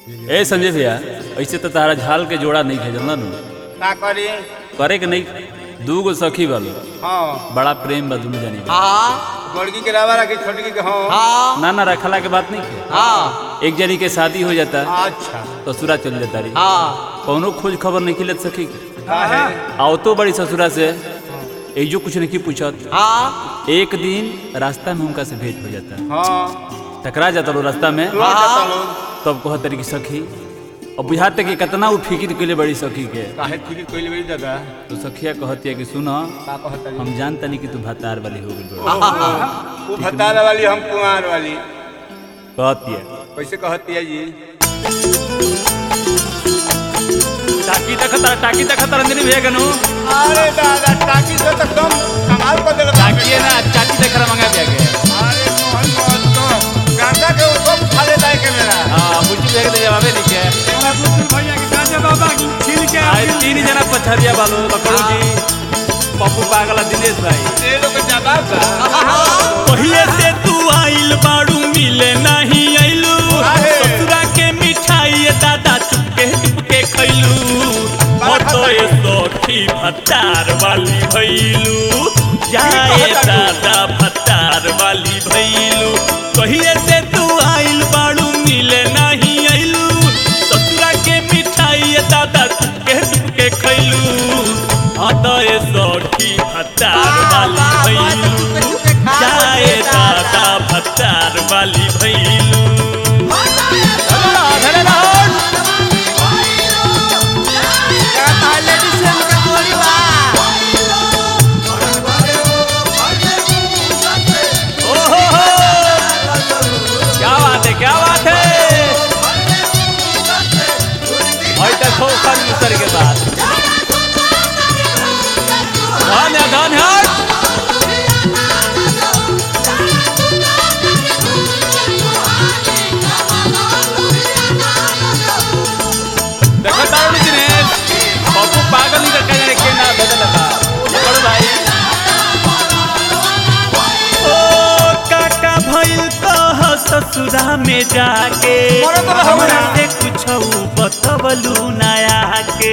ए संजय भैया ऐसे तो तारा झाल के जोड़ा नहीं है जानला नु का करी करे के नहीं दू गो सखी वालो हाँ बड़ा प्रेम बा दुनू जानी के। हाँ बड़की के रावा रखी छोटकी के हाँ हाँ ना ना रखला के बात नहीं है हाँ एक जनी के शादी हो जाता अच्छा ससुरा चल जाता रही हाँ कौनो खोज खबर नहीं खिलत सखी के का है आओ तो बड़ी ससुरा से एजो कुछ नहीं पूछत हाँ एक दिन रास्ता में उनका से भेंट हो जाता हाँ टकरा जाता लो रास्ता में रोज जाता लोग तब कहत तरी की सखी और बुझाते कि कितना वो फिक्र के लिए बड़ी सखी के काहे फिर कोई बड़ी दादा तो सखिया कहती है कि सुनो का कहता हम जानता नहीं कि तू भतार वाली हो गई वो भतार वाली हम कुमार वाली कहती है कैसे कहती है जी टाकी देखता टाकी देखता रंजनी भैया कनु अरे दादा टाकी से तो कम कमाल कर देगा टाकी है ना चाची देख रहा मंगा दिया के अरे मोहन मोहन तो गांजा के ऊपर खा लेता है के मेरा हां मुझे देख दे जवाबे नहीं के भैया के गांजा बाबा छील के आए तीन जना पछरिया बालो लकड़ू जी पप्पू पागला दिनेश भाई ये लोग जवाब का पहिले से तू आइल बाड़ू मिले नहीं आइलू काहे? ससुरा के मिठाई दादा चुपके चुपके खैलू तो ये सखी भत्तार वाली भैलू जाए दादा भत्तार वाली भैलू पहिले से तू आइल बाड़ू मिले नहीं आइलू ससुरा के मिठाई दादा चुपके चुपके खैलू हाँ तो ये सखी भत्तार वाली भैलू जाए दादा भत्तार वाली भैलू ओहो हो क्या बात है क्या बात है और देखो खन उतर के बाद धन है धन है देखो तारुणी दिनेश पप्पू पागल नहीं रखा जाने के ना बदल लगा बड़ो भाई ओ काका भइल कह ससुरा में जाके मरे तो रहो हमरा ना। से कुछ बतवलू नया के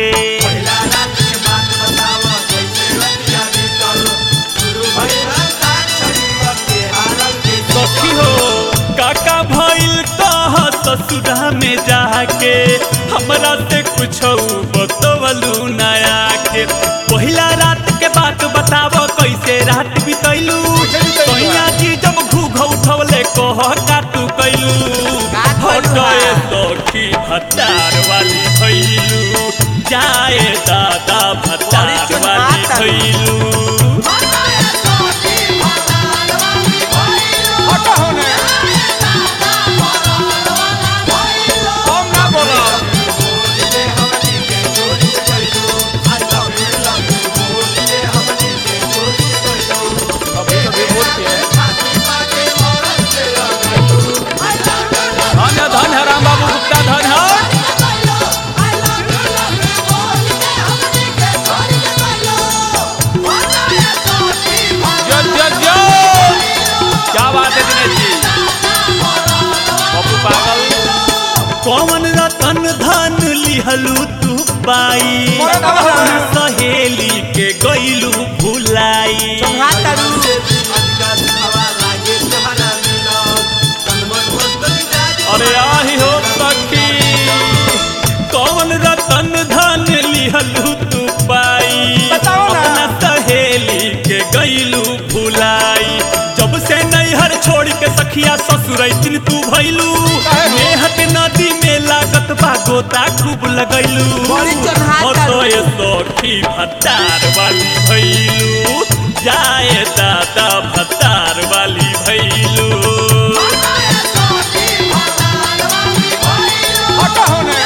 सखी हो काका भइल कह ससुरा में जाके हमरा से कुछ बतवलू नया के पहिला रात के बात बताव कैसे रात बितैलू कहिया जी जब घूघ उठवले कह काटू कैलू हटए सखी भत्तार वाली भैलू जाए दादा भत्तार वाली भैलू हटा होने हम ना बोलो अभी अभी बोल के धन है धन है राम बाबू गुप्ता धन है जो जो जो क्या बात है दिनेश जी पप्पू पागल कौन रतन धन लिहलू तू बाई मोरे बाबा हो। अपना सहेली के गईलू भुलाई अरे आही हो सखी कौन रतन धन लिहलू तू बाई बताओ ना। अपना सहेली के गईलू भुलाई जब से नैहर छोड़ के सखिया ससुर दिन तू भैलू काहे हो? मेहत नदी में लागत बा गोता खूब लगैलू बड़ी चोन्हाता तो ये सखी भत्तार वाली भैलू जाए दादा भत्तार वाली भैलू हटा होने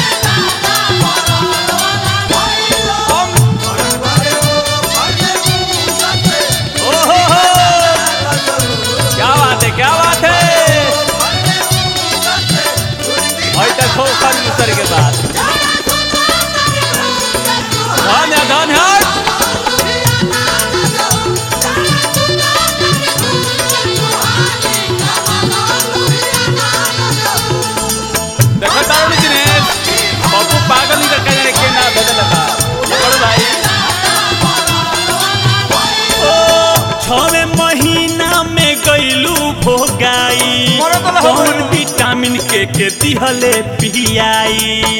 ओहो हो क्या बात है क्या बात है और देखो खन उतर के बाद धन है धन है के दिहले पियाई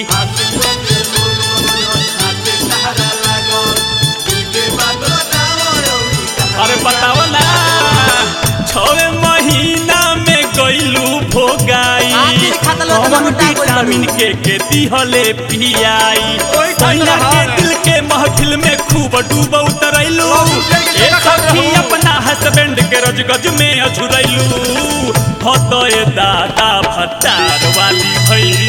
अरे बताओ ना छवे महीना में गईलू भोगाई आखिर खतलो तो कौन मोटा कोई विटामिन के के दिहले पियाई ओए सैया खतरा के है। दिल के महफिल में खूब डूब उतरैलू बाबू, जल्दी ए जल्दी कर सखी दो। अपना हस्बैंड के रजगज में अझुरैलू हो तो ए दादा भत्तार वाली भैलू